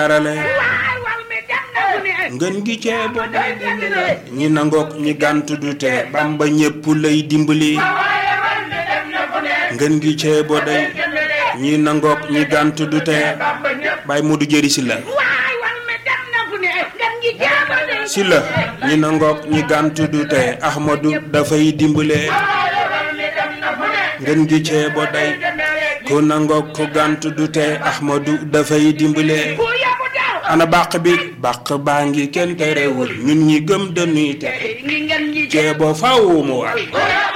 arale waay wal mi dem na fu ne ngën gi ceebo day dimbale ñi nangook ñi gàntu du te bamba ñépp lay dimbali ngën gi ceebo day ñi nangook ñi gàntu du te bay mu du jëri si la waay wal mi dem na fu ne ngeen ngi jéema de si la ñi nangook ñi gàntu du te ahmadu dafay dimbale ngën gi ceebo day ku nangook ku gàntu du te ahmadu dafay dimbale ku yabu daw ana bàq bi bàq baa ngi kenn terewul ñun ñi gëm dañuy te ngi ngeen ngi ceebo faaw mu war